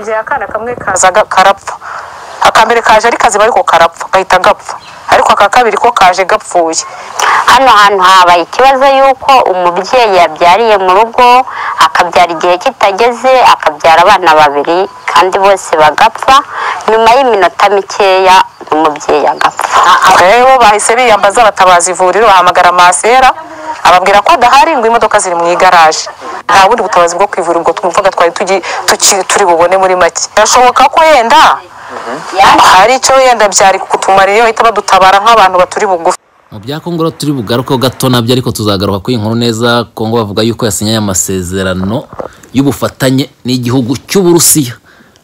bya akana kamwe kaza ga- karapfa aka mbere kaje ari kazima ariko karapfa gahita gapfa ariko aka kabiri ko kaje gapfuye hano hantu habaye ikibazo y'uko umubyeyi yabyariye mu rugo akabyara igihe kitageze akabyara abana babiri kandi bose bagapfa nyuma y'iminota mikeya umubyeyi agapfa rero bahise biyambaza abatabaza ivuriro bahamagara masera ababwira ko adahari ngo imodoka ziri mu igaraje nta bundi butabazi bwo ku ivuriro ubwo twumvaga twari tugi- tuki- turi bubone muri make birashoboka ko yenda hari icyo yenda byari kutumariye bahita badutabara nk'abantu baturi bugufi mu bya Kongo rero turi bugarukeho gato nabyo ariko tuzagaruka kuri iyi nkuru neza Kongo bavuga yuko yasinyanye amasezerano y'ubufatanye n'igihugu cy'uburusiya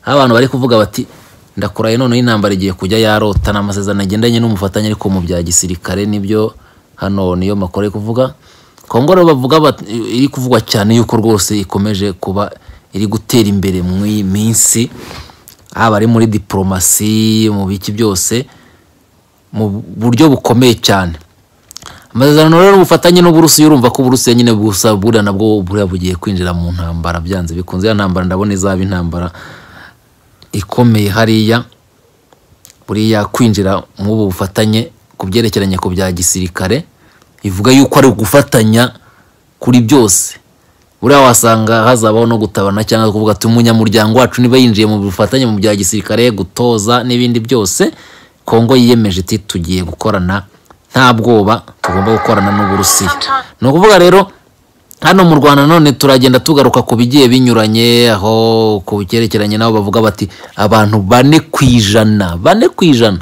aho abantu bari kuvuga bati ndakuraye noneho intambara igiye kujya yarota ni amasezerano agendanye n'umufatanye ariko mu bya gisirikare nibyo hano niyo makuru ari kuvuga Kongo rero bavuga bat- iri kuvugwa cyane yuko rwose ikomeje kuba iri gutera imbere mu iyi minsi haba ari muri diporomasi mu biki byose mu buryo bukomeye cyane amasezerano rero ubufatanye n'uburusiya urumva ko uburusiya nyine gusa buriya nabwo buriya bugiye kwinjira mu ntambara byanze bikunze ya ntambara ndabona izaba intambara ikomeye hariya buriya kwinjira mu ubu bufatanye ku byerekeranye ku bya gisirikare ivuga yuko ari ugufatanya kuri byose buriya wasanga hazabaho no gutabana cyangwa kuvuga ati umunyamuryango wacu niba yinjiye mu bufatanye mu bya gisirikare gutoza n'ibindi byose kongo yiyemeje iti tugiye gukorana nta bwoba tugomba gukorana n'uburusiya ni ukuvuga rero hano mu rwanda none turagenda tugaruka ku bigiye binyuranye aho ku byerekeranye nabo bavuga bati abantu bane ku ijana bane ku ijana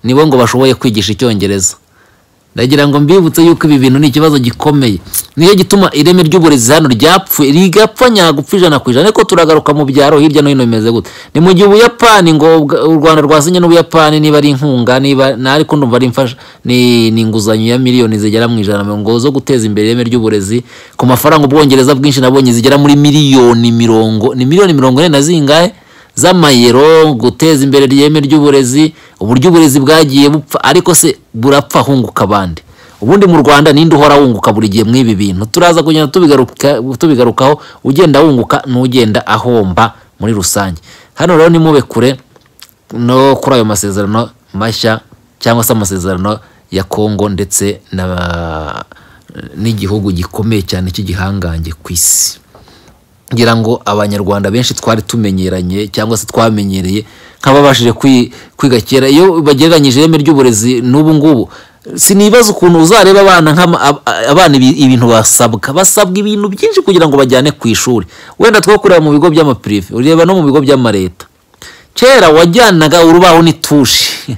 nibo ngo bashoboye kwigisha icyongereza ndagira ngo mbibutse yuko ibi bintu ni ikibazo gikomeye niyo gituma ireme ry'uburezi hano ryapfuye rigapfa nyagupfa ijana ku ijana ariko turagaruka mu byaro hirya no hino bimeze gute ni mu gihe ubuyapani ngo ubwa- u rwanda rwasinye n'ubuyapani niba ari inkunga niba na ariko ndumva ari imfasha ni ni inguzanyo ya miliyoni zigera mu ijana na mirongo zo guteza imbere ireme ry'uburezi ku mafaranga ubwongereza bwinshi nabonye zigera muri miliyoni mirongo ni miliyoni mirongo ine na zingahe z'amayero guteza imbere ireme ry'uburezi uburyo uburezi bwagiye bupfa ariko se burapfa hunguka abandi ubundi mu rwanda ninde uhora wunguka buri gihe mw'ibi bintu turaza kugenda tubigaruka- tubigarukaho ugenda wunguka n'ugenda ahomba muri rusange hano rero nimube kure no kuri ayo masezerano mashya cyangwa se amasezerano ya kongo ndetse na- n'igihugu gikomeye cyane cy'igihangange ku isi ngira ngo abanyarwanda benshi twari tumenyeranye cyangwa se twamenyereye nk'ababashije kwi- kwiga kera iyo bagereranyije ireme ry'uburezi n'ubu ngubu sinibaza ukuntu uzareba abana nk'ama- ab- abana ibi- ibintu basabwa basabwa ibintu byinshi kugira ngo bajyane ku ishuri wenda two kureba mu bigo by'amapirive ureba no mu bigo by'amareta kera wajyanaga urubaho n'itushi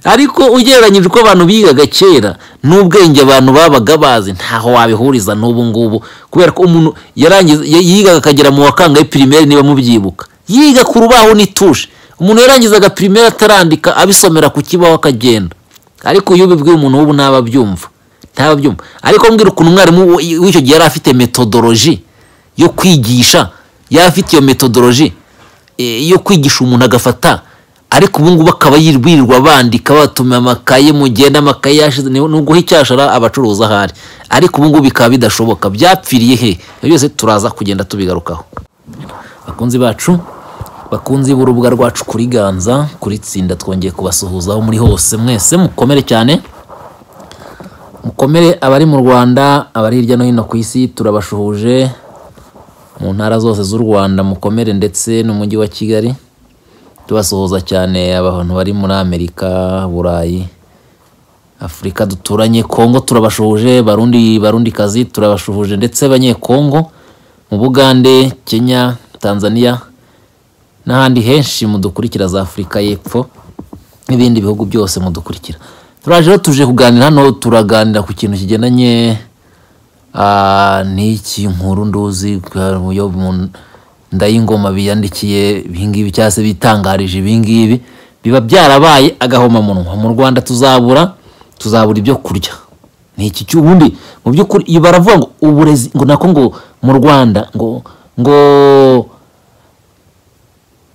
ariko ugereranyije uko abantu bigaga kera n'ubwenge abantu babaga bazi ntaho wabihuriza n'ubu ngubu kubera ko umuntu yarangiza ya- yigaga akagera mu wa kangahe pirimeri niba mubyibuka yiga ku rubaho n'itushi umuntu yarangizaga pirimeri atarandika abisomera ku kibaho akagenda ariko iyo ubibwiye umuntu w'ubu ntababyumva ntababyumva ariko mbwira ukuntu umwarimu w- w'icyo gihe yari afite metodoroji yo kwigisha yari afite iyo metodoroji eh, yo kwigisha umuntu agafata ariko ubu ngubu akaba yirirwa bandika batuma amakaye mugenda amakaye yashize ni ni uguha icyashara abacuruza ahari ariko ubu ngubu bikaba bidashoboka byapfiriye he ibyo byose turaza kugenda tubigarukaho bakunzi bacu bakunzi b'urubuga rwacu kuri ganza kuri tsinda twongeye kubasuhuza aho muri hose mwese mukomere cyane mukomere abari mu rwanda abari hirya no hino ku isi turabashuhuje mu ntara zose z'u rwanda mukomere ndetse n'umujyi wa kigali tubasuhuza cyane abantu bari muri amerika burayi afurika duturanye kongo turabashuhuje barundi barundi kazi turabashuhuje ndetse abanyekongo mu bugande kenya tanzania n'ahandi henshi mudukurikira za afurika y'epfo n'ibindi bihugu byose mudukurikira turaje rero tuje kuganira hano turaganira ku kintu kigendanye Ah, ni iki nkuru nduzi yo mu ndayingoma biyandikiye ibingibi cyangwa se bitangarije ibingibi biba byarabaye agahomamunwa mu rwanda tuzabura tuzabura ibyo kurya ni iki cy'ubundi mu by'ukuri iyo baravuga ngo uburezi ngo nako ngo mu rwanda ngo ngo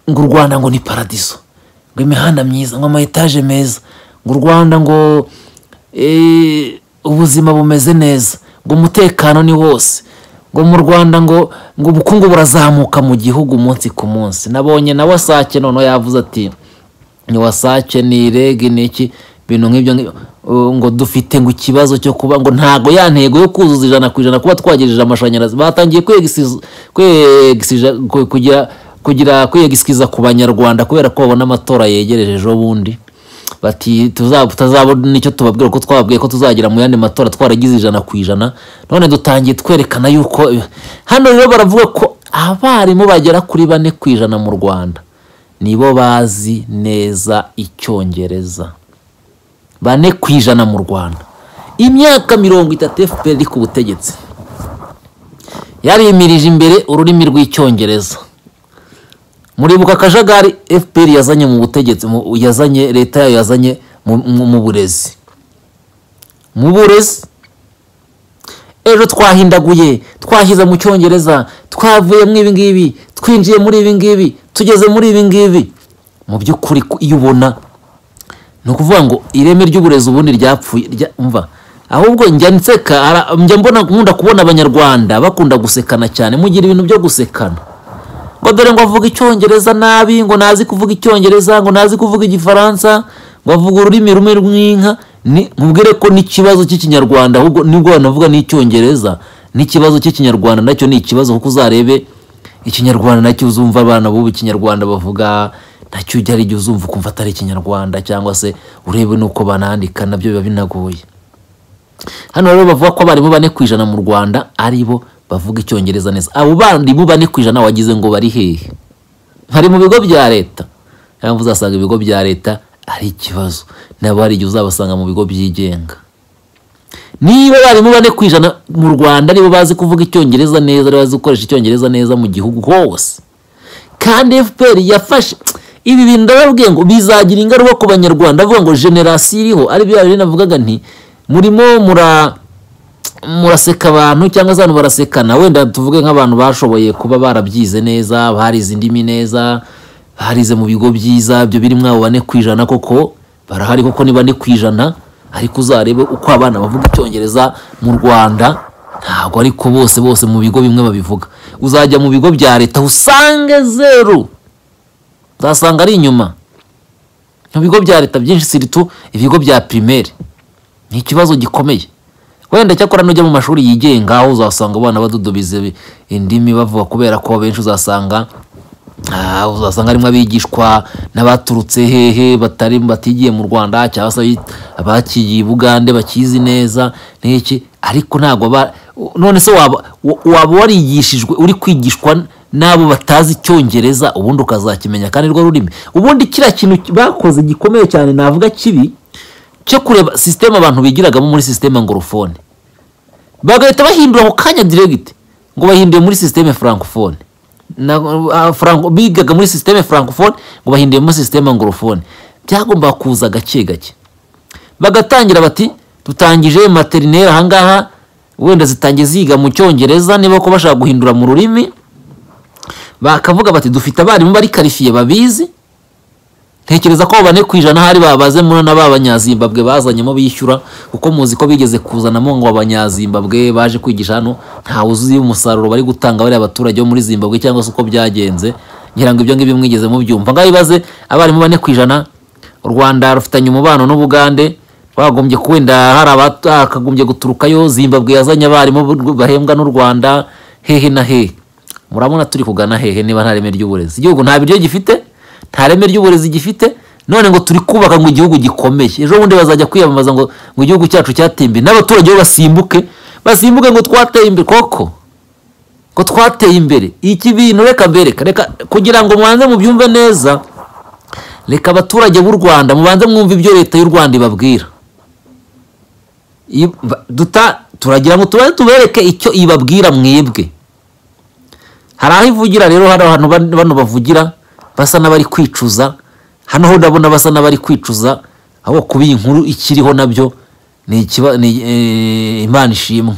ngo u rwanda ngo ni paradiso ngo imihanda myiza ngo amayetaje meza ngo u rwanda ngo eh, ubuzima bumeze neza ngo umutekano ni wose ngo mu rwanda ngo ngo ubukungu burazamuka mu gihugu umunsi ku munsi nabonye na wasake noneho yavuze ati ni wasake ni rege ni iki ibintu nk'ibyo ngibyo Uh, ngo dufite ngo ikibazo cyo kuba ngo ntago ya ntego yo kuzuza ijana ku ijana kuba twagejeje amashanyarazi batangiye kwegisiza- kwegisija- ku- kugira kugira kwiyegisikiza ku banyarwanda kubera ko babona amatora yegereje ejo bundi bati tuza- tutazabona nicyo tubabwira ko twababwiye ko tuzagira mu yandi matora twaragize ijana ku ijana none dutangiye twerekana yuko hano rero baravuga ko abarimu bagera kuri bane ku ijana mu rwanda nibo bazi neza icyongereza bane ku ijana mu rwanda imyaka mirongo itatu fpr iri ku butegetsi yarimirije imbere ururimi rw'icyongereza muribuka akajagari fpr yazanye mu butegetsi mu- yazanye leta yayo yazanye mu- mu- mu burezi mu burezi ejo twahindaguye twahize mu cyongereza twavuye muri ibi ngibi twinjiye muri ibi ngibi tugeze muri ibi ngibi mu by'ukuri ku- iyo ubona ni ukuvuga ngo ireme ry'uburezi ubundi ryapfuye rya- umva ahubwo njya nseka ara- njya mbona nkunda kubona abanyarwanda bakunda gusekana cyane mugira ibintu byo gusekana ngo dore ngo avuga icyongereza nabi ngo ntazi kuvuga icyongereza ngo ntazi kuvuga igifaransa ngo avuga ururimi rumwe rw'inka ni- mubwire ko n'ikibazo cy'ikinyarwanda ahubwo nibwo banavuga n'icyongereza n'ikibazo cy'ikinyarwanda nacyo ni ikibazo kuko uzarebe ikinyarwanda nacyo uzumva abana b'ubu ikinyarwanda bavuga nacyo ujya ari igihe uzumva ukumva atari ikinyarwanda cyangwa se urebe n'uko banandika nabyo biba binagoye hano rero bavuga ko abarimu bane ku ijana mu rwanda ari bo bavuga icyongereza neza abo barimu bane ku ijana wagize ngo bari hehe bari mu bigo bya leta niyo mpamvu uzasanga ibigo bya leta ari ikibazo nabo hari igihe uzabasanga mu bigo byigenga niba abarimu bane ku ijana mu rwanda aribo bazi kuvuga icyongereza neza aribo bazi gukoresha icyongereza neza mu gihugu hose kandi fpr yafashe ibi bintu ndababwiye ngo bizagira ingaruka ku banyarwanda avuga ngo generasiyo iriho ari bya bindi navugaga nti murimo mura muraseka abantu cyangwa se abantu barasekana wenda tuvuge nk'abantu bashoboye kuba barabyize neza barize indimi neza barize mu bigo byiza ibyo biri mwabo bane ku ijana koko barahari koko ni bane ku ijana ariko uzarebe uko abana bavuga icyongereza mu rwanda ntabwo ariko bose bose mu bigo bimwe babivuga uzajya mu bigo bya leta usange zeru uzasanga ari inyuma mu bigo bya leta byinshi siritu ibigo bya pirimeri ni ikibazo gikomeye wenda cyakora nujya mu mashuri yigenga aho uzasanga abana badudubiza ibi- indimi bavuga kubera ko benshi uzasanga ah, uzasanga harimo abigishwa n'abaturutse hehe batari batigiye mu rwanda cyangwa se abi- abakigiye i bugande bakizi neza n'iki ariko ntabwo ba none se waba wa- waba warigishijwe uri kwigishwa n'abo batazi icyongereza ubundi ukazakimenya kandi rwo rurimi ubundi kiriya kintu bakoze gikomeye cyane navuga kibi cyo kureba sisiteme abantu bigiragamo muri sisiteme ngorofone bagahita bahindura ako kanya diregiti ngo bahinduye muri sisiteme frankofone na, ah, franco, bigaga muri sisiteme frankofone ngo bahinduye muri sisiteme ngorofone byagombaga kuza gake gake bagatangira bati dutangije materineri ahangaha wenda zitangiye ziga mu cyongereza niba ko bashaka guhindura mu rurimi bakavuga bati dufite abarimu bari karifiye babizi ntekereza ko bane ku ijana hari babaze muri na ba banyazimbabwe bazanyemo bishyura kuko muzi ko bigeze kuzanamo ngo abanyazimbabwe baje kwigisha hano ntawe uzi umusaruro bari gutanga bariya abaturage bo muri zimbabwe cyangwa se uko byagenze ngira ngo ibyo ngibyo mwigeze mubyumva ngaho ibaze abarimu bane ku ijana u rwanda rufitanye umubano n'ubugande bagombye ko wenda hari abakagombye guturukayo zimbabwe yazanye abarimu bahembwa n'u rwanda hehe na hehe murabona turi kugana hehe niba nta reme ry'uburezi igihugu nta biryo gifite nta reme ry'uburezi gifite none ngo turi kubaka ngo igihugu gikomeye ejo bundi bazajya kwiyamamaza ngo ngo igihugu cyacu cyatembe n'abaturage bo basimbuke basimbuke ngo twateye imbere koko ko twateye imbere iki bintu reka mbereka reka kugira ngo mwanze mubyumve neza reka abaturage b'u rwanda mubanze mwumve ibyo leta y'u rwanda ibabwira Iyo- ba- duta- turagira ngo tubanze tubereke icyo ibabwira mwebwe hari aho ivugira rero hari abantu ban- bano bavugira basa n'abari kwicuza hano ho ndabona basa n'abari kwicuza aho kuba iyi nkuru ikiriho nabyo ni ikiba ni eh, imana ishimwe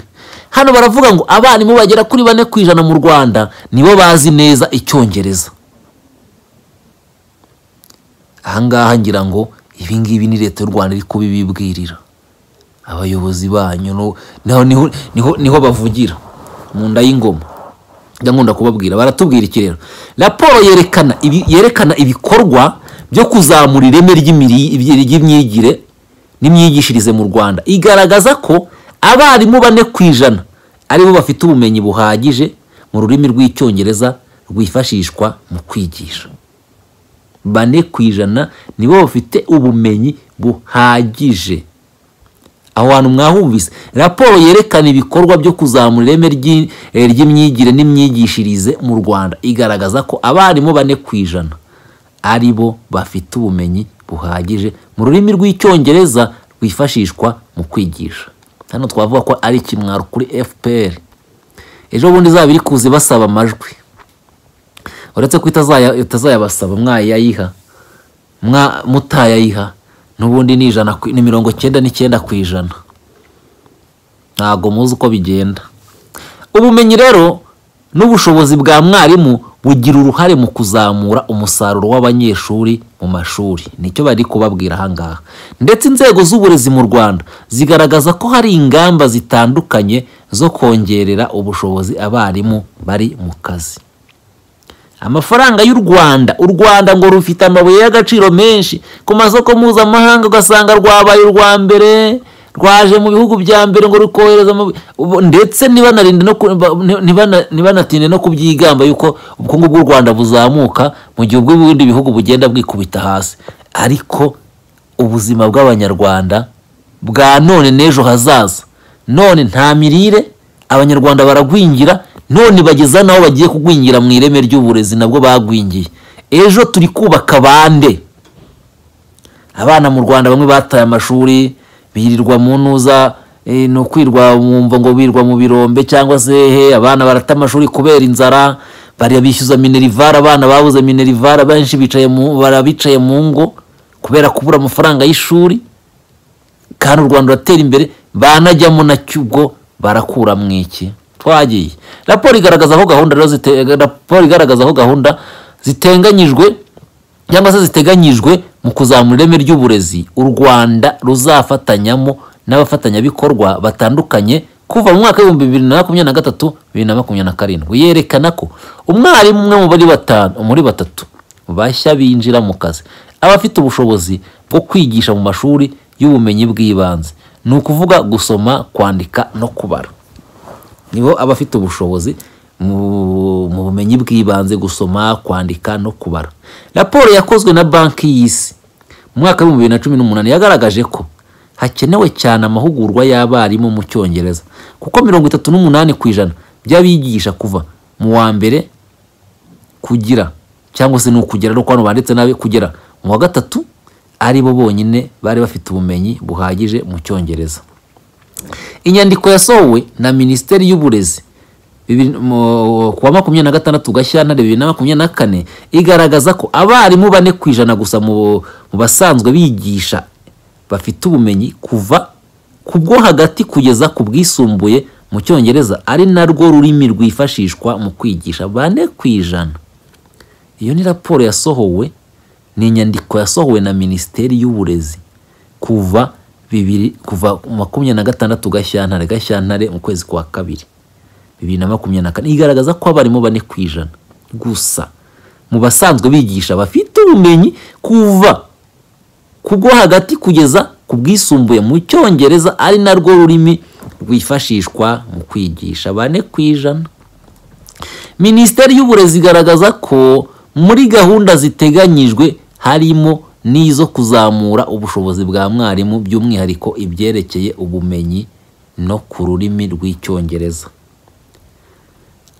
hano baravuga ngo abarimu bagera kuri bane ku ijana mu rwanda nibo bazi neza icyongereza ahangaha ngira ngo ibi ngibi ni leta y'u rwanda iri kubibibwirira abayobozi banyu no- naho niho niho niho bavugira mu nda y'ingoma njya nkunda kubabwira baratubwira iki rero raporo yerekana ibi- yerekana ibikorwa byo kuzamura ireme ry'imiri- ry'imyigire n'imyigishirize mu rwanda igaragaza ko abarimu bane ku ijana aribo bafite ubumenyi buhagije mu rurimi rw'icyongereza rwifashishwa mu kwigisha bane ku ijana nibo bafite ubumenyi buhagije aho hantu mwahumvise raporo yerekana ibikorwa byo kuzamura ireme ry'i- eh, ry'imyigire n'imyigishirize mu rwanda igaragaza ko abarimu bane ku ijana ari bo bafite ubumenyi buhagije mu rurimi rw'icyongereza rwifashishwa mu kwigisha hano twavuga ko ari ikimwaro kuri fpr ejo bundi izaba iri kuza ibasaba amajwi uretse ko itazaya- itazayabasaba mwayayiha mwa mutayayiha n'ubundi ni ijana ku- ni mirongo cyenda n'icyenda ku ijana ntabwo muzi uko bigenda ubumenyi rero n'ubushobozi bwa mwarimu bugira uruhare mu kuzamura umusaruro w'abanyeshuri mu mashuri nicyo bari kubabwira ahangaha ndetse inzego z'uburezi mu rwanda zigaragaza ko hari ingamba zitandukanye zo kongerera ubushobozi abarimu bari mu kazi amafaranga y'u rwanda u rwanda ngo rufite amabuye y'agaciro menshi ku masoko mpuzamahanga ugasanga rwabaye urwa mbere rwaje mu bihugu bya mbere ngo rukohereza amabuye Ubu- ndetse ntibanarinde no ku- ba- ni- nibana- nibanatinde no kubyigamba yuko ubukungu bw'u rwanda buzamuka mu gihe ubw'ibindi bihugu bugenda bwikubita hasi ariko ubuzima bw'abanyarwanda bwa none n'ejo hazaza none nta mirire abanyarwanda baragwingira none bageza n'aho bagiye kugwingira mu ireme ry'uburezi nabwo bagwingiye ejo turi kubaka bande abana mu rwanda bamwe bataye amashuri birirwa mu ntuza eh, ni ukwirwa wumva ngo birwa mu birombe cyangwa se he abana barata amashuri kubera inzara bariya bishyuza minerivare abana babuze minerivare benshi bicaye mu barabicaye mu ngo kubera kubura amafaranga y'ishuri kandi u rwanda ruratera imbere banajyamo nacyo ubwo barakura mu iki twagiye raporo igaragaza aho gahunda rero zite- raporo igaragaza aho gahunda zitenganyijwe cyangwa se ziteganyijwe mu kuzamura ireme ry'uburezi u rwanda ruzafatanyamo n'abafatanyabikorwa batandukanye kuva mu mwaka w'ibihumbi bibiri na makumyabiri na gatatu bibiri na makumyabiri na karindwi yerekana ko umwarimu umwe mu bari batanu muri batatu bashya binjira mu kazi aba afite ubushobozi bwo kwigisha mu mashuri y'ubumenyi bw'ibanze ni ukuvuga gusoma kwandika no kubara nibo aba afite ubushobozi mu mu bumenyi bw'ibanze gusoma kwandika no kubara raporo yakozwe na banki y'isi mu mwaka w'ibihumbi bibiri na cumi n'umunani yagaragaje ko hakenewe cyane amahugurwa y'abarimu mu cyongereza kuko mirongo itatu n'umunani ku ijana by'abigisha kuva mu wa mbere kugira cyangwa se ni ukugera ariko hano banditse nabi kugera mu wa gatatu ari bo bonyine bari bafite ubumenyi buhagije mu cyongereza inyandiko yasohowe na minisiteri y'uburezi bibiri- mu- ku wa makumyabiri na gatandatu gashyantare bibiri na makumyabiri na kane igaragaza ko abarimu bane ku ijana gusa mu mu basanzwe bigisha bafite ubumenyi kuva ku bwo hagati kugeza ku bwisumbuye mu cyongereza ari narwo rurimi rwifashishwa mu kwigisha bane ku ijana iyo ni raporo yasohowe ni inyandiko yasohowe na minisiteri y'uburezi kuva bibiri kuva makumyabiri na gatandatu gashyantare gashyantare mu kwezi kwa kabiri bibiri na makumyabiri na kane igaragaza ko abarimu bane ku ijana gusa mu basanzwe bigisha bafite ubumenyi kuva ku bwo hagati kugeza ku bwisumbuye mu cyongereza ari narwo rurimi rwifashishwa mu kwigisha bane ku ijana minisiteri y'uburezi igaragaza ko muri gahunda ziteganyijwe harimo n'izo kuzamura ubushobozi bwa mwarimu by'umwihariko ibyerekeye ubumenyi no ku rurimi rw'icyongereza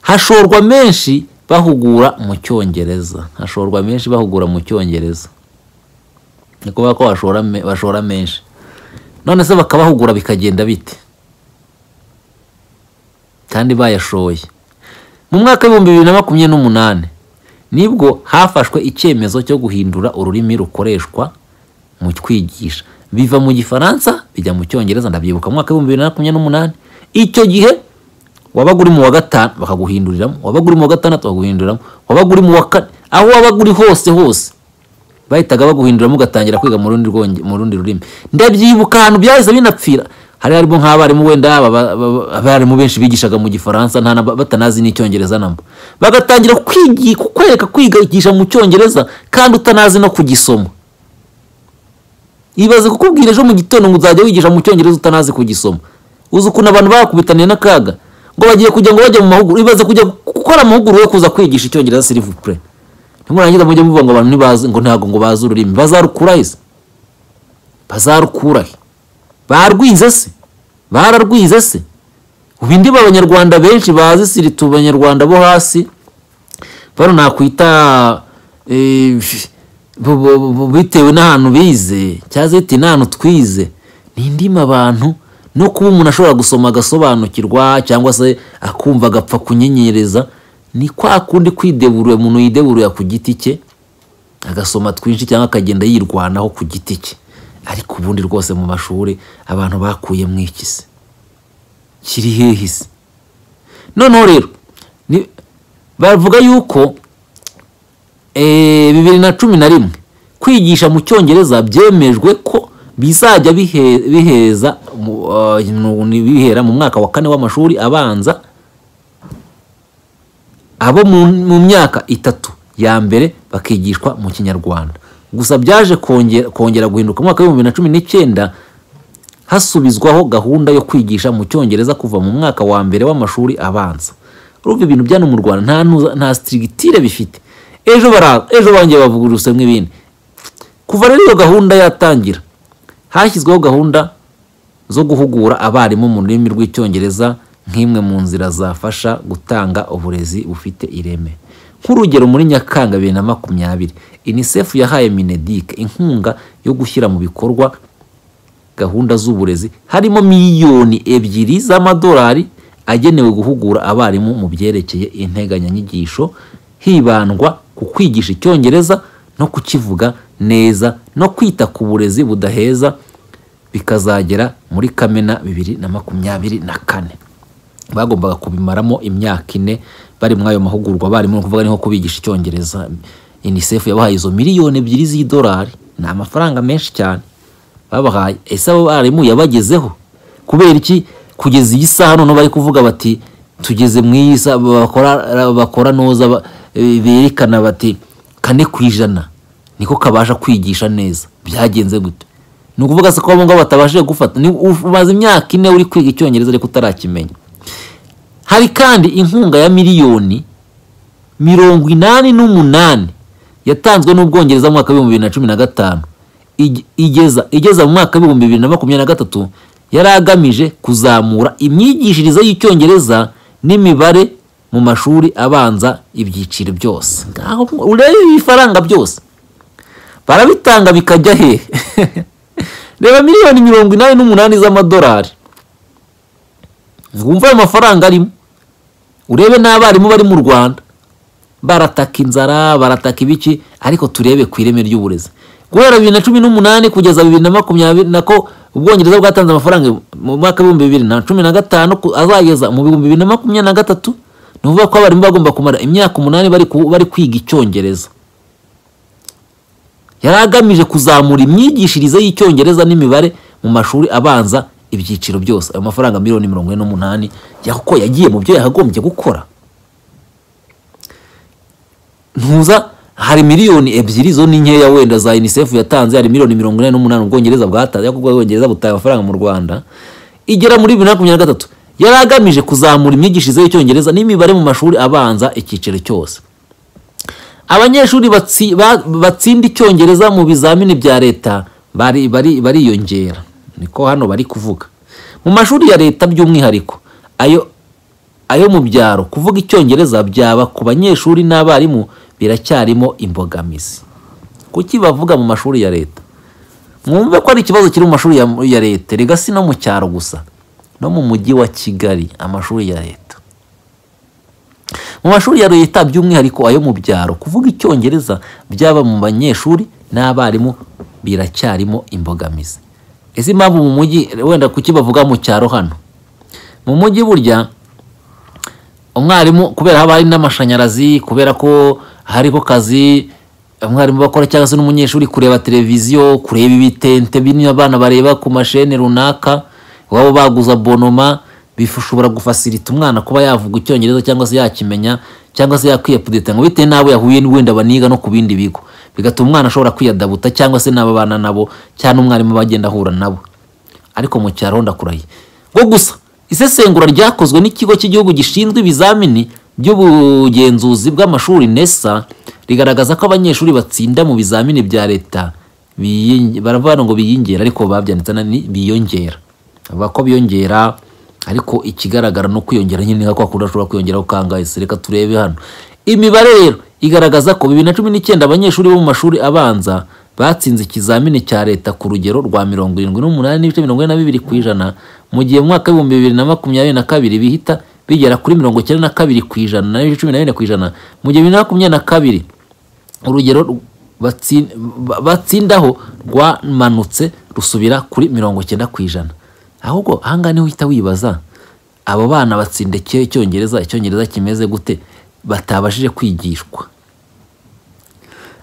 hashorwa menshi bahugura mu cyongereza hashorwa menshi bahugura mu cyongereza ni kuvuga ko bashora, me- bashora menshi none se bakabahugura bikagenda bite kandi bayashoye mu mwaka w'ibihumbi bibiri na makumyabiri n'umunani nibwo hafashwe icyemezo cyo guhindura ururimi rukoreshwa mu kwigisha biva mu gifaransa bijya mu cyongereza ndabyibuka mu mwaka w'ibihumbi bibiri na makumyabiri n'umunani icyo gihe wabaga uri mu wa gatanu bakaguhinduriramo wabaga uri mu wa gatandatu bakaguhinduriramo wabaga uri mu wa kane aho wabaga uri hose hose bahitaga baguhinduramo ugatangira kwiga mu rundi rwonge- mu rundi rurimi ndabyibuka ahantu byahise binapfira hari harimo nk'abarimu wenda aba- aba- aba- abarimu benshi bigishaga mu gifaransa nta na- batanazi n'icyongereza namba bagatangira kwigi- kukwereka kwigisha mu cyongereza kandi utanazi no kugisoma ibaze kukubwira ejo mu gitondo ngo uzajya wigisha mu cyongereza utanazi kugisoma uzi ukuntu abantu bakubitaniye n'akaga ngo bagiye kujya ngo bajya mu mahugurwa ibaze kujya gukora amahugurwa yo kuza kwigisha icyongereza silivupure nimurangiza mujye muvuga ngo abantu ntibazi ngo ntabwo ngo bazi ururimi bazarukura ese bazarukura he barwize se bararwize se ubu indiba abanyarwanda benshi bazi siritu abanyarwanda bo hasi bano nakwita eh, bu- bu- bu- bu- bitewe n'ahantu bize cyangwa se bitewe n'ahantu twize ni indimi abantu no kuba umuntu ashobora gusoma agasobanukirwa cyangwa se akumva agapfa kunyenyereza ni kwa kundi kwideburura umuntu yideburura ku giti cye agasoma twinshi cyangwa akagenda yirwanaho ku giti cye ariko ubundi rwose mu mashuri abantu bakuye mu iki se kiri hehe se noneho rero ni- bavuga yuko eh, bibiri na cumi na rimwe kwigisha mu cyongereza byemejwe ko bizajya bihe- biheza mu- ah, nu- ni bihera mu mwaka wa kane w'amashuri abanza abo mu, mu myaka itatu ya mbere bakigishwa mu kinyarwanda gusa byaje kongera, kongera guhinduka mu mwaka w'ibihumbi bibiri na cumi n'icyenda hasubizwaho gahunda yo kwigisha mu cyongereza kuva mu mwaka wa mbere w'amashuri abanza urumva ibintu bya no mu rwanda nta ntuza, nta strictire bifite ejo bara ejo bangiye bavuga urusemwe ibindi kuva rero iyo gahunda yatangira hashyizweho gahunda zo guhugura abarimu mu rurimi rw'icyongereza nk'imwe mu nzira zafasha gutanga uburezi bufite ireme nk'urugero muri nyakanga bibiri na makumyabiri unicef yahaye minedic inkunga yo gushyira mu bikorwa gahunda z'uburezi harimo miliyoni ebyiri z'amadolari agenewe guhugura abarimu mu byerekeye integanyanyigisho hibandwa ku kwigisha icyongereza no kukivuga neza no kwita ku burezi budaheza bikazagera muri kamena bibiri na makumyabiri na kane bagombaga kubimaramo imyaka ine bari muri ayo mahugurwa abarimu ni ukuvuga ni nko kubigisha icyongereza unicef yabahaye izo miliyoni ebyiri z'idolari ni amafaranga menshi cyane babahaye ese abo barimu yabagezeho kubera iki kugeza iyi saha noneho bari kuvuga bati tugeze mu iyi saha bakora bakora noza ba- eh, berekana bati kane ku ijana niko kabasha kwigisha neza byagenze gute ni ukuvuga se ko abo ngabo batabashije gufata ni umaze imyaka ine uri kwiga icyongereza ariko utarakimenya hari kandi inkunga ya miliyoni mirongo inani n'umunani yatanzwe n'ubwongereza mu mwaka w'ibihumbi bibiri na cumi na gatanu Ige- igeza igeza mu mwaka w'ibihumbi bibiri na makumyabiri na gatatu yari agamije kuzamura imyigishirize y'icyongereza n'imibare mu mashuri abanza ibyiciro byose Ngaho urebe ibifaranga byose barabitanga bikajya hehe reba miliyoni mirongo inani n'umunani z'amadolari wumva ayo mafaranga arimo urebe n'abarimu bari mu rwanda barataka inzara barataka ibiki ariko turebe ku ireme ry'uburezi guhera bibiri na cumi n'umunani kugeza bibiri na makumyabiri nako ubwongereza bwatanze amafaranga mu mwaka w'ibihumbi bibiri na cumi na gatanu ku- azageza mu bihumbi bibiri na makumyabiri na gatatu ni ukuvuga ko abarimu bagomba kumara imyaka umunani bari ku- bari kwiga icyongereza yari agamije kuzamura imyigishirize y'icyongereza n'imibare mu mashuri abanza ibyiciro byose ayo mafaranga miliyoni mirongo ine n'umunani yako yagiye mu byo yakagombye gukora ntuza hari miliyoni ebyiri zo ni nkeya wenda za unicef yatanze hari miliyoni mirongo inani n'umunani ubwongereza bwatanze ariko ubwongereza butaye amafaranga mu rwanda igera muri bibiri na makumyabiri na gatatu yari agamije kuzamura imyigishirize y'icyongereza n'imibare mu mashuri abanza icyiciro cyose abanyeshuri batsi- ba- batsinda icyongereza mu bizamini bya leta bari- bari- bariyongera niko hano bari kuvuga mu mashuri ya leta by'umwihariko ayo ayo mu byaro kuvuga icyongereza byaba ku banyeshuri n'abarimu biracyarimo imbogamizi kuki bavuga mu mashuri ya leta mwumve ko ari ikibazo kiri mu mashuri ya, ya leta rega si no mu cyaro gusa no mu mujyi wa kigali amashuri ya leta mu mashuri ya leta by'umwihariko ayo mu byaro kuvuga icyongereza byaba mu banyeshuri n'abarimu biracyarimo imbogamizi ese impamvu mu mujyi wenda kuki bavuga mu cyaro hano mu mujyi burya umwarimu kubera haba hari n'amashanyarazi kubera ko hariho kazi umwarimu bakora cyangwa se n'umunyeshuri kureba televiziyo kureba ibitente bino abana bareba ku mashene runaka iwabo baguze abonoma bishobora gufasilita umwana kuba yavuga icyongereza cyangwa se yakimenya cyangwa se yakwiyapudeta ngo bitewe n'abo yahuye wenda baniga no ku bindi bigo bigatuma umwana ashobora kwiyadabuta cyangwa se n'ababana nabo cyangwa umwarimu bagenda ahura nabo ariko mu cyaro ndakurahiye ngo gusa isesengura ryakozwe n'ikigo cy'igihugu gishinzwe ibizamini by'ubugenzuzi bw'amashuri nesa rigaragaza ko abanyeshuri batsinda mu bizamini bya leta biyi- baravuga ngo biyongera ariko babyanditse na ni biyongera bavuga ko biyongera ariko ikigaragara no kwiyongera nyine ni nka kwa kundi ashobora kwiyongera ukangaye se reka turebe hano imibare rero igaragaza ko bibiri na cumi n'icyenda abanyeshuri bo mu mashuri abanza batsinze ikizamini cya leta ku rugero rwa mirongo irindwi n'umunani n'ibice mirongo ine na bibiri ku ijana mu gihe mu mwaka w'ibihumbi bibiri na makumyabiri na kabiri bihita bigera kuri mirongo icyenda na kabiri ku ijana n'ibice cumi na bine ku ijana mu gihe bibiri na makumyabiri na kabiri urugero rw- batsi- ba- batsindaho rwamanutse rusubira kuri mirongo icyenda ku ijana ahubwo ahangaha niho uhita wibaza abo bana batsinda iki- icyongereza icyongereza kimeze gute batabashije kwigishwa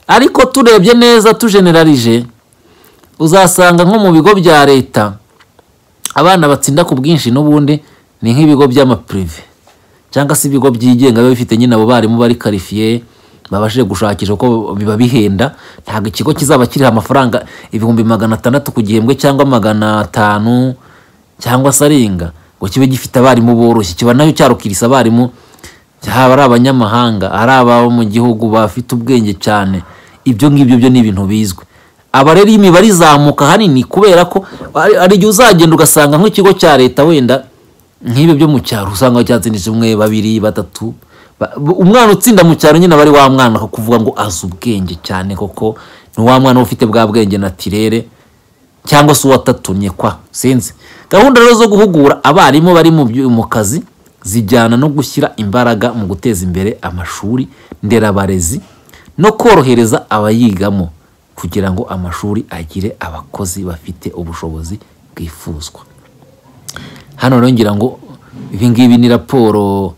ariko turebye neza tujenerarije uzasanga nko mu bigo bya leta abana batsinda ku bwinshi n'ubundi ni nk'ibigo by'amapirive cyangwa se ibigo byigenga biba bifite nyine abo barimu bari karifiye babashije gushakisha uko biba bihenda ntabwo ikigo kizaba kiriha amafaranga ibihumbi magana atandatu ku gihembwe cyangwa magana atanu cyangwa se arenga ngo kibe gifite abarimu boroshye kiba nayo cyarukirisa abarimu haba ari abanyamahanga ari ababo mu gihugu bafite ubwenge cyane ibyo ngibyo byo ni ibintu bizwi aba rero iyo imibare izamuka hanini kubera ko hari hari igihe uzagenda ugasanga nk'ikigo cya leta wenda nk'ibi byo mu cyaro usanga cyatsinze umwe babiri batatu Ba- bu- umwana utsinda mu cyaro nyine aba ari wa mwana ko kuvuga ngo azi ubwenge cyane koko ni wa mwana uba ufite bwa bwenge natirere cyangwa se uwatatumye kwa sinzi gahunda rero zo guhugura abarimu bari mu byu- mu kazi zijyana no gushyira imbaraga mu guteza imbere amashuri nderabarezi no korohereza abayigamo kugira ngo amashuri agire abakozi bafite ubushobozi bwifuzwa hano rero ngira ngo ibi ngibi ni raporo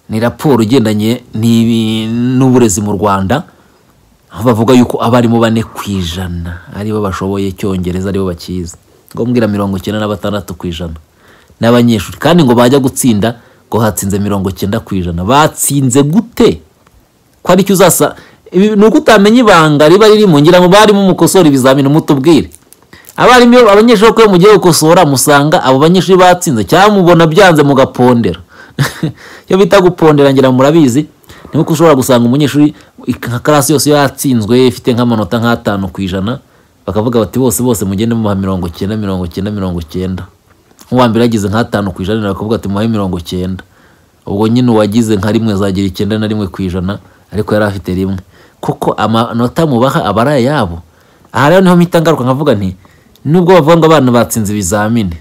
ni raporo igendanye n'ibi- n'uburezi mu rwanda aho bavuga yuko abarimu bane ku ijana aribo bashoboye icyongereza aribo bakizi ngo mbwira mirongo icyenda na batandatu ku ijana n'abanyeshuri kandi ngo bajya gutsinda ngo hatsinze mirongo icyenda ku ijana batsinze gute ko aricyo uzasa ibi ni uko utamenya ibanga riba ririmo ngira ngo barimo mukosora ibizamini mutubwire abarimu iyo abanyeshuri ko iyo mugiye gukosora musanga abo banyeshuri batsinze cyangwa mubona byanze mugapondera iyo bita gupondera ngira ngo murabizi ni nkuko ushobora gusanga umunyeshuri nka karasi yose iyo yatsinzwe ifite nk'amanota nk'atanu ku ijana bakavuga bati bose bose mugende muha mirongo icyenda mirongo icyenda mirongo icyenda nk'uwa mbere yagize nk'atanu ku ijana bakavuga ati muhe mirongo icyenda ubwo nyine uwagize nka rimwe azagira icyenda na rimwe ku ijana ariko yari afite rimwe kuko amanota mubaha aba ari ayabo aha rero niho mpita ngaruka nkavuga nti nubwo bavuga ngo abana batsinze ibizamini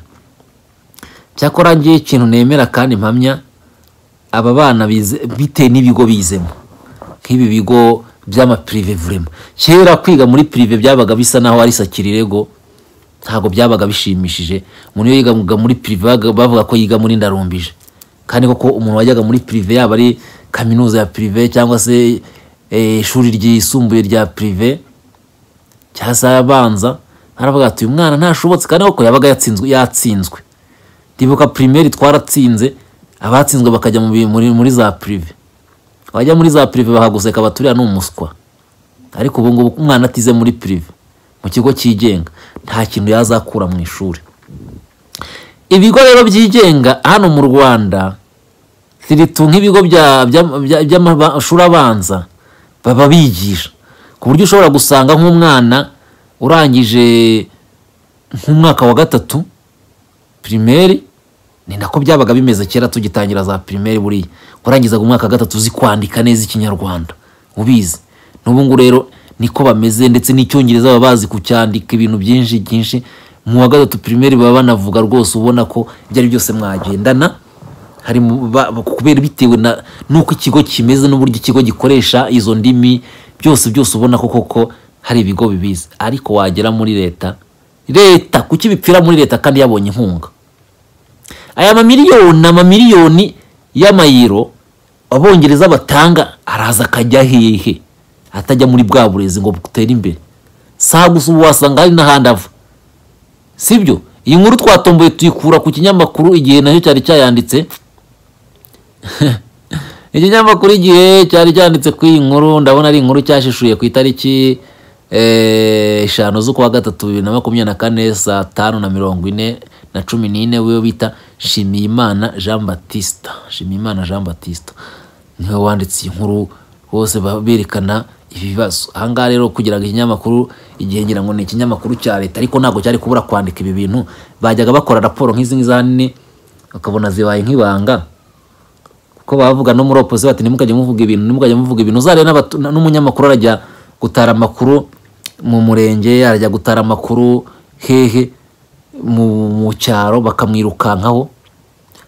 cyakora ngewe ikintu nemera kandi mpamya aba bana bize bitewe n'ibigo bizemo nk'ibi bigo by'amapirive vurema kera kwiga muri pirive byabaga bisa naho ari sakirirego ntabwo byabaga bishimishije umuntu iyo yigaga muri pirive baga- bavuga ko yiga muri ndarumbije kandi koko umuntu wajyaga muri pirive yaba ari kaminuza ya pirive cyangwa se eh, ishuri ryisumbuye rya pirive cyangwa se abanza aravuga ati uyu mwana ntashobotse kandi koko yabaga yatsinzwe yatsinzwe ndibuka pirimeri twaratsinze abatsinzwe bakajya mu bi- muri, muri za pirive abajya muri za pirive bahaguseka baturiya ni umuswa ariko ubu ngubu umwana atize muri pirive mu kigo cyigenga nta kintu yazakura mu ishuri ibigo rero byigenga hano mu rwanda ziritu nk'ibigo bya- bya- bya- by'amashuri abanza baba bigisha ku buryo ushobora gusanga nk'umwana urangije nk'umwaka wa gatatu pirimeri ni nako byabaga bimeze kera tugitangira za pirimeri buriya warangizaga umwaka wa gatatu uzi kwandika neza ikinyarwanda ubizi n'ubu ngubu rero niko bameze ndetse n'icyongereza baba bazi kucyandika ibintu byinshi byinshi mu wa gatatu pirimeri baba banavuga rwose ubona ko ibyo ari byose mwagendana hari mu- ba- ba- kubera bitewe na n'uko ikigo kimeze n'uburyo ikigo gikoresha izo ndimi byose byose ubona ko koko hari ibigo bibizi ariko wagera muri leta leta kuki bipfira muri leta kandi yabonye inkunga aya mamiliyoni amamiliyoni y'amayiro abongereza batanga araza akajya hehe atajya muri bwa burezi ngo butere imbere saa gusa ubu wasanga hari n'ahandi ava sibyo iyi nkuru twatomboye tuyikura ku kinyamakuru igihe nacyo cyari cyayanditse ikinyamakuru igihe cyari cyanditse ku iyi nkuru ndabona ari inkuru cyashishuye ku itariki eh, eshanu z'ukwa gatatu bibiri na makumyabiri na kane saa tanu na mirongo ine na cumi n'ine wiwe bita shimiyimana jean batista shimiyimana jean batista niwe wanditse iyi nkuru bose ba- berekana ibibazo ahangaha rero kugira ngo ikinyamakuru igihe ngira ngo ni ikinyamakuru cya leta ariko ntabwo cyari kubura kwandika ibi bintu bajyaga bakora raporo nk'izi ngizi ahanini ukabona zibaye nk'ibanga kuko bavuga no muri opozisiyo bati ntimukajye muvuga ibintu ntimukajye muvuga ibintu uzareba n'abatu- na- n'umunyamakuru arajya gutara amakuru mu murenge arajya gutara amakuru hehe mu mu cyaro bakamwirukankaho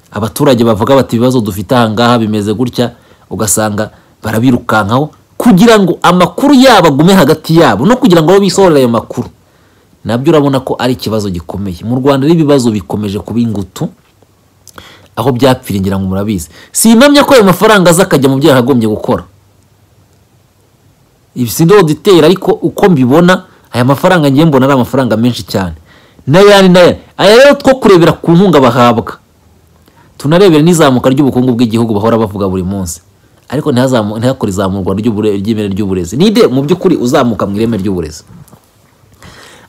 abaturage bavuga bati ibibazo dufite ahangaha bimeze gutya ugasanga barabirukankaho kugira ngo amakuru yabo agume hagati yabo no kugira ngo bo bisohorere ayo makuru nabyo urabona ko ari ikibazo gikomeye mu rwanda rero ibibazo bikomeje kuba ingutu aho byapfiriye ngira ngo murabizi simpamya ko ayo mafaranga aza akajya mu byo yakagombye gukora ibi si ndoditera ariko uko mbibona aya mafaranga ngiye mbona ari amafaranga menshi cyane n'ayandi n'ayandi aya rero two kurebera ku nkunga bahabwa tunarebere n'izamuka ry'ubukungu bw'igihugu bahora bavuga buri munsi ariko ntihazamu- ntihakore izamurwa ry'ubure- ry'ireme ry'uburezi nide mu by'ukuri uzamuka mu ireme ry'uburezi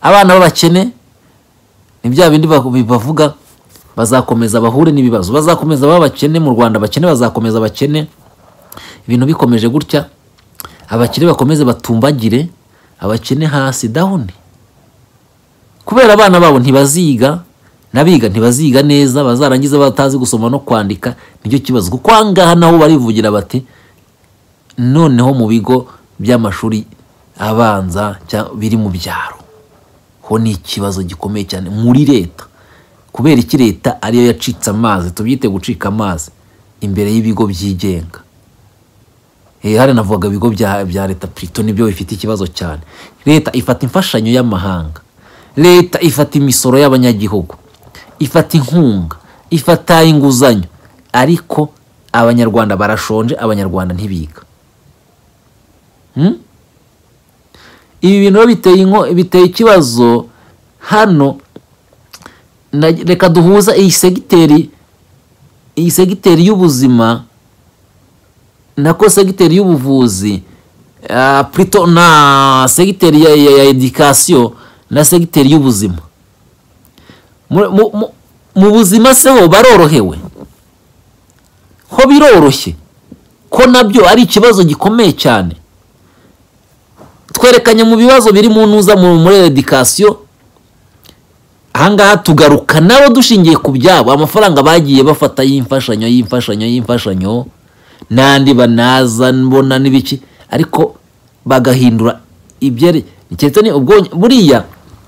abana b'abakene ni bya bindi ba- bavuga bazakomeza bahure n'ibibazo bazakomeza baba abakene mu rwanda abakene bazakomeza abakene ibintu bikomeje gutya abakene bakomeze batumbagire abakene hasi dawuni kubera abana babo ntibaziga n'abiga ntibaziga neza bazarangiza batazi gusoma no kwandika nicyo kibazo kuko ahangaha naho barivugira bati noneho mu bigo by'amashuri abanza cya- biri mu byaro ho ni ikibazo gikomeye cyane muri leta kubera iki leta ariyo yacitse amazi tubyite gucika amazi imbere y'ibigo byigenga Eh, hari navugaga ibigo bya, bya leta plito nibyo bifite ikibazo cyane leta ifata imfashanyo y'amahanga leta ifata imisoro y'abanyagihugu ifata inkunga ifata inguzanyo ariko abanyarwanda barashonje abanyarwanda ntibiga ibi bintu rero biteye inko- biteye ikibazo hano na- reka duhuza iyi segiteri iyi segiteri y'ubuzima nako segiteri y'ubuvuzi ah, plutôt na segiteri ya, ya, ya education na segiteri y'ubuzima mu, mu, mu, mu buzima se ho barorohewe ho biroroshye ko nabyo ari ikibazo gikomeye cyane twerekanye mu bibazo biri mu ntuza mu- muri education ahangaha tugaruka nabo dushingiye ku byabo amafaranga bagiye bafata y'imfashanyo y'imfashanyo y'imfashanyo n'andi banaza mbona n'ibiki ariko bagahindura ibyari keretse ni ubwonge buriya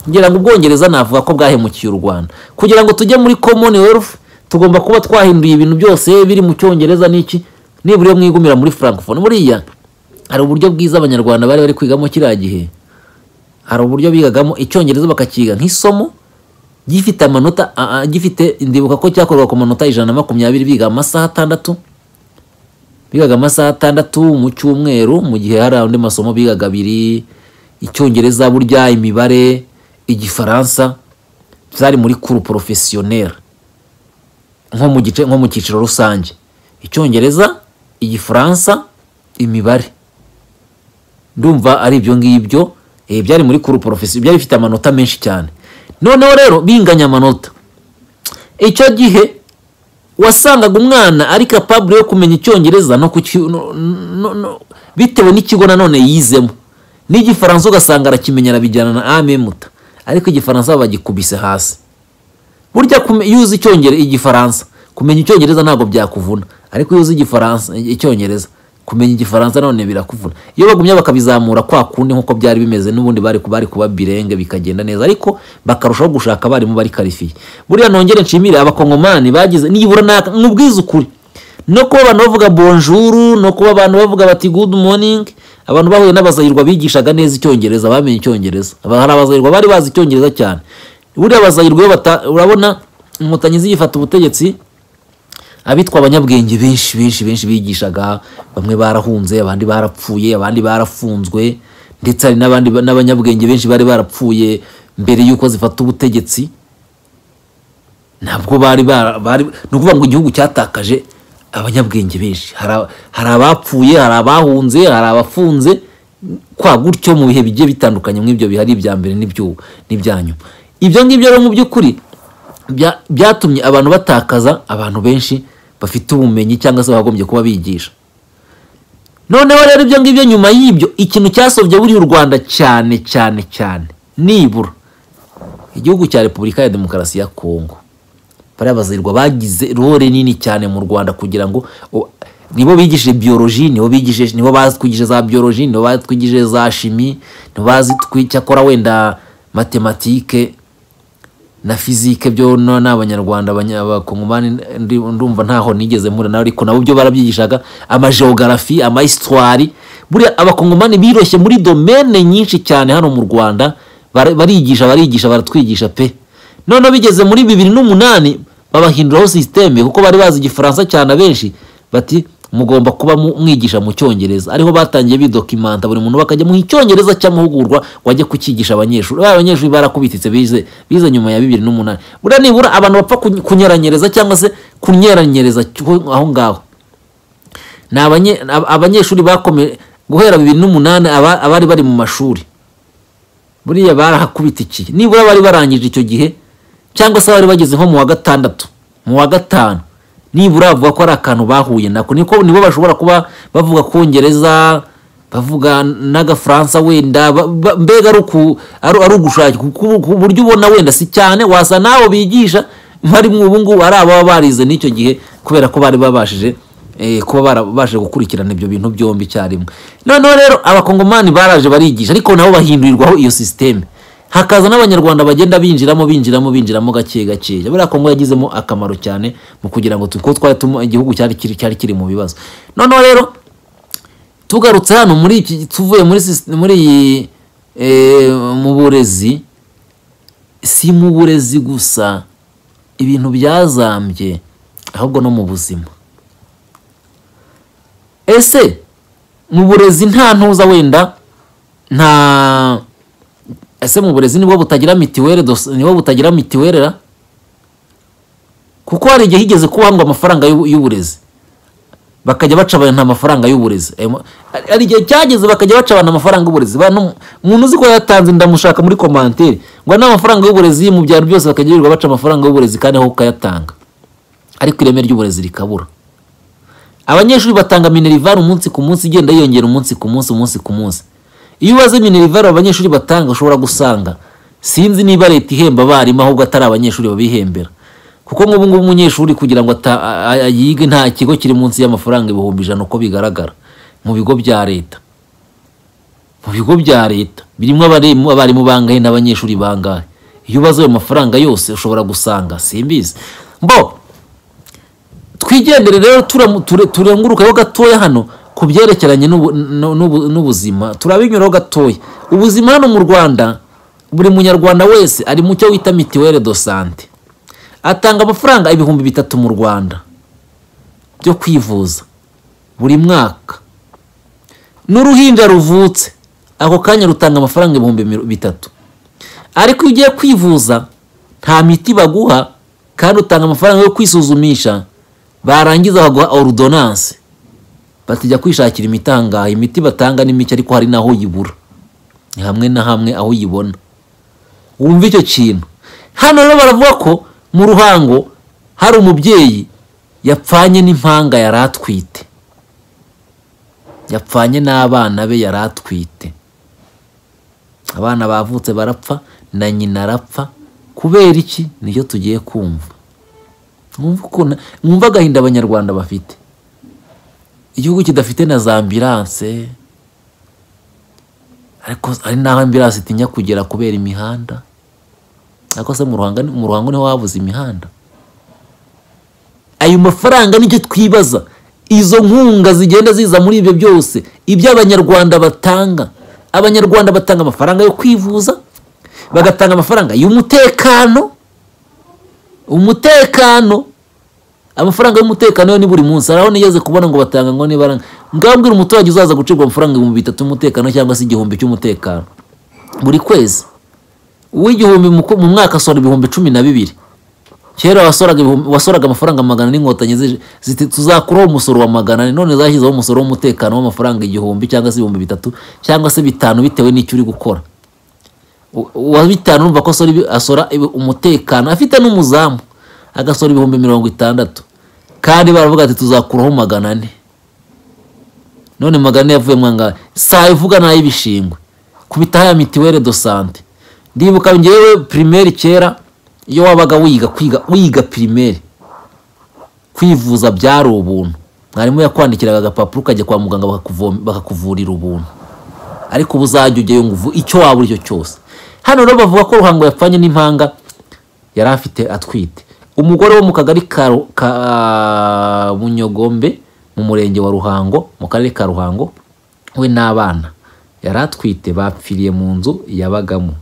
ngira ngo ubwongereza navuga ko bwahemukiye u rwanda kugira ngo tujye muri commonwealth tugomba kuba twahinduye ibintu byose biri mu cyongereza n'iki nibura iyo mwigumira muri francophone buriya hari uburyo bwiza abanyarwanda bari bari kwigamo kiriya gihe hari uburyo bigagamo icyongereza bakakiga nk'isomo gifite amanota a- a- gifite ndibuka ko cyakorwaga ku manota ijana na makumyabiri biga amasaha atandatu bigaga amasaha atandatu mu cyumweru mu gihe hari andi masomo bigaga abiri icyongereza burya imibare igifaransa byari muri kuru porofesiyoneri nko mu gice nko mu cyiciro rusange icyongereza igifaransa imibare ndumva ari ibyo ngibyo eh, byari muri kuru porofesi byari bifite amanota menshi cyane noneho rero binganya amanota icyo gihe wasangaga umwana ari kapabure yo kumenya icyongereza no ku ki- no- no- no- bitewe n'ikigo nanone yizemo n'igifaransa ugasanga arakimenya arabijyana na amemuta ariko igifaransa bagikubise hasi burya kume- iyo uzi icyongereza igifaransa kumenya icyongereza ntabwo byakuvuna ariko iyo uzi igifaransa icyongereza kumenya igifaransa none birakuvuna iyo bagumye bakabizamura kwa kundi nk'uko byari bimeze n'ubundi bari ku- bari kuba birenge bikagenda neza ariko bakarushaho gushaka abarimu bari karifiye buriya nongere nshimire abakongomani bagize nibura naka n'ubwiza ukuri no kuba abantu bavuga bonjour no kuba abantu bavuga bati good morning abantu bahuye n'abazahirwa bigishaga neza icyongereza bamenye icyongereza Aba- hari abazahirwa bari bazi icyongereza cyane buriya abazahirwa iyo bata urabona inkotanyi zigifata ubutegetsi abitwa abanyabwenge benshi benshi benshi bigishaga bamwe barahunze abandi barapfuye abandi barafunzwe ndetse hari n'abandi n'abanyabwenge benshi bari barapfuye mbere y'uko zifata ubutegetsi ntabwo bari bara- bari ni ukuvuga ngo igihugu cyatakaje abanyabwenge benshi Hari aba- hari abapfuye hari abahunze hari abafunze kwa gutyo mu bihe bigiye bitandukanye nk'ibyo bihari ibya mbere n'ibyo- n'ibya nyuma ibyo ngibyo rero mu by'ukuri bya- byatumye abantu batakaza abantu benshi bafite ubumenyi cyangwa se bagombye kuba bigisha noneho rero ibyo ngibyo nyuma y'ibyo ikintu cyasobye buriya u rwanda cyane cyane cyane nibura igihugu cya repubulika ya demokarasi ya kongo bariya bazirwa bagize role nini cyane mu rwanda kugira ngo o- nibo bigishije biyoloji nibo bigishije nibo batwigishije za biyoloji nibo batwigishije za shimi nibo bazitwi cyakora wenda matematike na fizike byo no ni abanyarwanda abanya- abakongomani ndi- ndumva ntaho nigeze mpura nawe ariko nabo byo barabyigishaga amageogarafi amahistoire buriya abakongomani biroshye muri domene nyinshi cyane hano mu rwanda bara- barigisha barigisha baratwigisha pe noneho bigeze muri bibiri n'umunani babahinduraho sisiteme kuko bari bazi igifaransa cyane abenshi bati mugomba kuba mu- mwigisha mu cyongereza ariho batangiye bidokimanta buri muntu bakajya mu icyongereza cy'amahugurwa wajye kucyigisha abanyeshuri bariya abanyeshuri barakubititse bize bize nyuma ya bibiri n'umunani buriya nibura abantu bapfa kuny- kunyeranyereza cyangwa se kunyeranyereza cyo- aho ngaho ni abanye- ab- abanyeshuri bakomeje guhera bibiri n'umunani aba- abari bari mu mashuri buriya barahakubitikiye nibura bari barangije icyo gihe cyangwa se bari bageze nko mu wa gatandatu mu wa gatanu nibura bavuga ko ari akantu bahuye nako niko nibo bashobora kuba bavuga kongereza bavuga n'agafaransa wenda ba- ba- mbega ari uku- ari ari ugushakira ku- ku ku buryo ubona wenda si cyane wasa n'abo bigisha bari mu ubungubu ari ababa barize n'icyo gihe kubera ko bari babashije eh, kuba barabashe gukurikirana ibyo bintu byombi icyarimwe noneho rero abakongomani baraje barigisha ariko nabo bahindurirwaho iyo sisiteme hakaza n'abanyarwanda bagenda binjiramo binjiramo binjiramo gake gakeya buriya kongo yagizemo akamaro cyane mu kugira ngo tu- kuko twari tumu- igihugu cyari kiri cyari kiri mu bibazo noneho rero tugarutse hano muri iki tuvuye muri sis- muri iyi eh, mu burezi si mu burezi gusa ibintu byazambye ahubwo no mu buzima ese mu burezi nta ntuza wenda nta ese mu burezi nibwo butagira mitiwere dos- nibwo butagira mitiwere ra? kuko hari igihe higeze kuba ngo amafaranga y'u- y'uburezi bakajya baca abantu amafaranga y'uburezi Ayo ma- hari- hari igihe cyageze bakajya baca abantu amafaranga y'uburezi Bantu- umuntu uzi ko yatanze ndamushaka muri komantere ngo n'amafaranga y'uburezi mu byaro byose bakajya birirwa baca amafaranga y'uburezi kandi aho ukayatanga ariko ireme ry'uburezi rikabura abanyeshuri batanga minerivare umunsi ku munsi igenda yiyongera umunsi ku munsi umunsi ku munsi iyo ubaze minerivare abanyeshuri batanga ushobora gusanga sinzi niba leta ihemba abarimu ahubwo atari abanyeshuri babihembera kuko nk'ubu ngubu umunyeshuri kugira ngo ata- a- a- yige nta kigo kiri munsi y'amafaranga ibihumbi ijana uko bigaragara mu bigo bya leta mu bigo bya leta birimo abarimu abarimu bangahe n'abanyeshuri bangahe iyo ubaze ayo mafaranga yose ushobora gusanga simbizi mbo twigendere rero turamu- ture- turengurukeho gatoya hano ku byerekeranye n'ubu- n'u- n'ubu- n'ubuzima turabinyuraho gatoya ubuzima hano mu rwanda buri munyarwanda wese ari mu cyo wita mitiwere do sante atanga amafaranga ibihumbi bitatu mu rwanda byo kwivuza buri mwaka n'uruhinja ruvutse ako kanya rutanga amafaranga ibihumbi miro- bitatu ariko iyo ugiye kwivuza nta miti baguha kandi utanga amafaranga yo kwisuzumisha barangiza baguha orudonanse batijya kwishakira imiti ahangaha imiti batanga ni mike ariko hari n'aho uyibura ni hamwe na hamwe aho uyibona wumva icyo kintu hano rero baravuga ko mu ruhango hari umubyeyi yapfanye n'impanga yari atwite yapfanye n'abana be yari atwite abana bavutse barapfa na nyina arapfa kubera iki nicyo tugiye kumva mwumva ukuntu mwumva agahinda abanyarwanda bafite igihugu kidafite na za ambiranse ariko hari n'aho ambiranse itinya kugera kubera imihanda ariko se mu ruhango ni- mu ruhango niho habuze imihanda ayo mafaranga nicyo twibaza izo nkunga zigenda ziza muri ibyo byose ibyo abanyarwanda batanga abanyarwanda batanga amafaranga yo kwivuza bagatanga amafaranga y'umutekano umutekano amafaranga y'umutekano yo ni buri munsi hari aho nigeze kubona ngo batanga ngo nibara ngambwira umuturage uzaza gucibwa amafaranga ibihumbi bitatu y'umutekano cyangwa se igihumbi cy'umutekano buri kwezi uw'igihumbi mu ku- mu mwaka asohora ibihumbi cumi na bibiri kera wasoraga ibihumbi- wasoraga amafaranga magana n'inkotanyi zije- ziti tuzakuraho umusoro wa magana ane." none zashyizeho umusoro w'umutekano w'amafaranga igihumbi cyangwa se ibihumbi bitatu cyangwa se bitanu bitewe n'icyo uri gukora U- uwa bitanu urumva ko asora, ibi- asora ibi- umutekano afite n'umuzamu agasora ibihumbi mirongo itandatu kandi baravuga ati tuzakuraho magana ane none magana yavuye mwanga saa ivuga nayo ibishingwe kubitaho ya mituwere do sante ndibuka ngewe primaire kera iyo wabaga wiga kwiga wiga primaire kwivuza byari ubuntu mwarimu yakwandikiraga agapapuro ukajya kwa muganga bakakuvoma- bakakuvurira ubuntu ariko ubu uzajya ujyayo ngo uvu- icyo waba uricyo cyose hano rero bavuga ko ruhango yapfanye n'impanga yari afite atwite umugore wo mu kagari ka Ru- ka bunyogombe mu murenge wa ruhango mu karere ka ruhango we n'abana yari atwite bapfiriye mu nzu yabagamo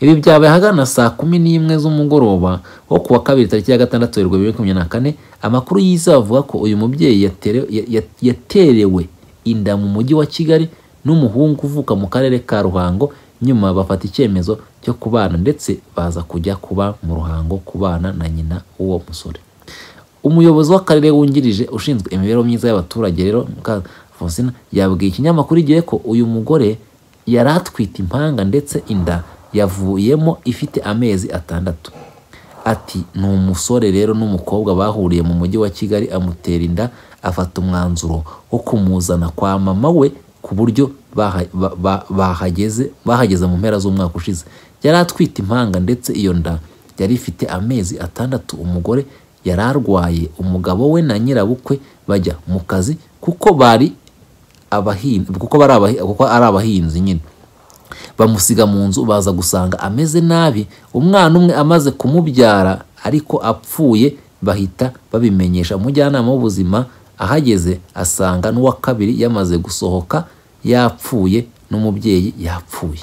ibi byabaye ahagana saa kumi n'imwe z'umugoroba wo ku wa kabiri tariki ya gatandatu werurwe bibiri na makumyabiri na kane amakuru yiza avuga ko uyu mubyeyi yatere- ya- ya- yaterewe inda mu mujyi wa kigali n'umuhungu uvuka mu karere ka ruhango nyuma bafata icyemezo cyo kubana ndetse baza kujya kuba mu ruhango kubana na nyina w'uwo musore umuyobozi w'akarere wungirije ushinzwe imibereho myiza y'abaturage rero muka Fonsina yabwiye ikinyamakuru igihe ko uyu mugore yari atwite impanga ndetse inda yavuyemo ifite amezi atandatu ati ni umusore rero n'umukobwa bahuriye mu mujyi wa kigali amutera inda afata umwanzuro wo kumuzana kwa mama we ku buryo baha- ba- ba- bahageze bahageze mu mpera z'umwaka ushize yari atwite impanga ndetse iyo nda yari ifite amezi atandatu umugore yari arwaye umugabo we na nyirabukwe bajya mu kazi kuko bari abahinzi kuko bari abahi- kuko ari abahinzi nyine bamusiga mu nzu baza gusanga ameze nabi umwana umwe amaze kumubyara ariko apfuye bahita babimenyesha umujyanama w'ubuzima ahageze asanga n'uwa kabiri yamaze gusohoka yapfuye n'umubyeyi yapfuye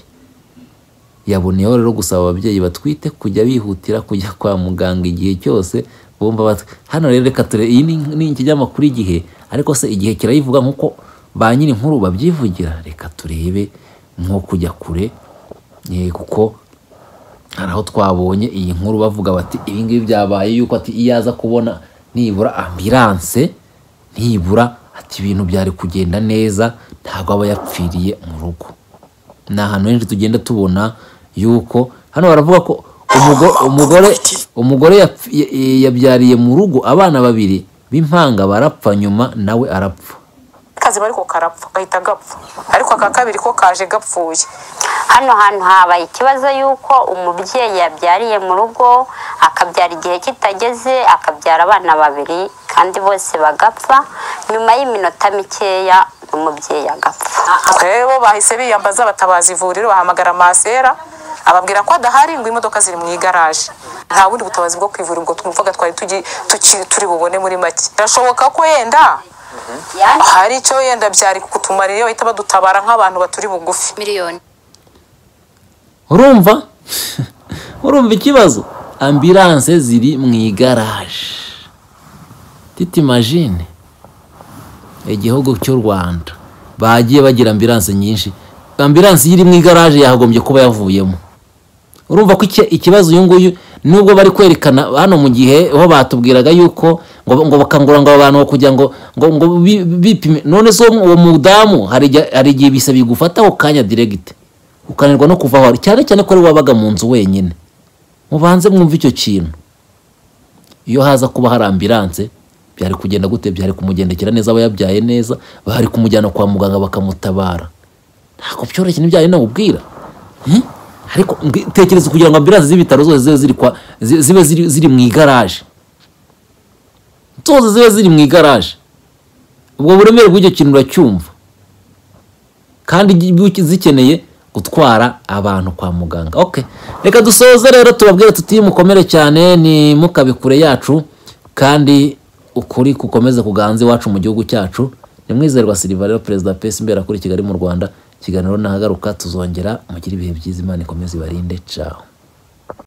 yaboneyeho rero gusaba ababyeyi batwite kujya bihutira kujya kwa muganga igihe cyose bumva bat- hano rero reka ture iyi ni- ni ikinyamakuru igihe ariko se igihe kirayivuga nk'uko ba nyiri inkuru babyivugira reka turebe nko kujya kure eh, kuko hari aho twabonye iyi nkuru bavuga bati ibi ngibi byabaye yuko ati iyo aza kubona nibura ambiranse nibura ati ibintu byari kugenda neza ntabwo aba yapfiriye mu rugo ni ahantu henshi tugenda tubona yuko hano baravuga ko umugo- umugore umugore yapf- ya- ya- yabyariye mu rugo abana babiri b'impanga barapfa nyuma nawe arapfa kazi bari ko karapfa gahita gapfa ariko aka kabiri ko kaje gapfuye hano hantu habaye ikibazo y'uko umubyeyi yabyariye mu rugo akabyara igihe kitageze akabyara abana babiri kandi bose bagapfa nyuma y'iminota mikeya umubyeyi agapfa rero bahise biyambaza batabaza ivuriro bahamagara masera ababwira ko adahari ngo imodoka ziri mu igaraje nta bundi butabazi bwo kwivura ubwo twumvaga twari tugi- tuki- turi bubone muri make birashoboka ko yenda hari icyo yenda byari kutumara iyo bahita badutabara nk'abantu baturi bugufi miliyoni urumva urumva ikibazo ambiranse ziri mu igaraje titi majine igihugu cy'u rwanda bagiye bagira ambiranse nyinshi ambiranse iyo iri mu igaraje yagombye kuba yavuyemo urumva ko iki- ikibazo uyu nguyu nubwo bari kwerekana hano mu gihe ho batubwiraga yuko ngo ngo bakangura ngo abantu kugira ngo ngo ngo bi- bipime none se uwo uwo mudamu hari igihe- hari igihe bisa bigufata ako kanya diregite ukananirwa no kuva aho ari cyane cyane ko ari wabaga mu nzu wenyine mubanze mwumve icyo kintu iyo haza kuba hari ambiranse byari kugenda gute byari kumugendekera neza aba yabyaye neza bari kumujyana kwa muganga bakamutabara ntabwo byoroshye ntibyari nawubwira Hmm? ariko mbwi- tekereza kugira ngo ambiranse z'ibitaro zose zibe ziri kwa zi- zibe ziri, ziri mu igaraje zose zibe ziri mu igaraje ubwo buremere bw'icyo kintu uracyumva kandi igi- zikeneye gutwara abantu kwa muganga okay reka dusoze rero tubabwire tuti mukomere cyane ni mukabikure yacu kandi ukuri kukomeze kuganza iwacu mu gihugu cyacu ni mwizerwa siliva rero perezida wa pesi imbera kuri kigali mu rwanda ikiganiro nahagaruka tuzongera mugire ibihe byiza imana ikomeze ibarinde caho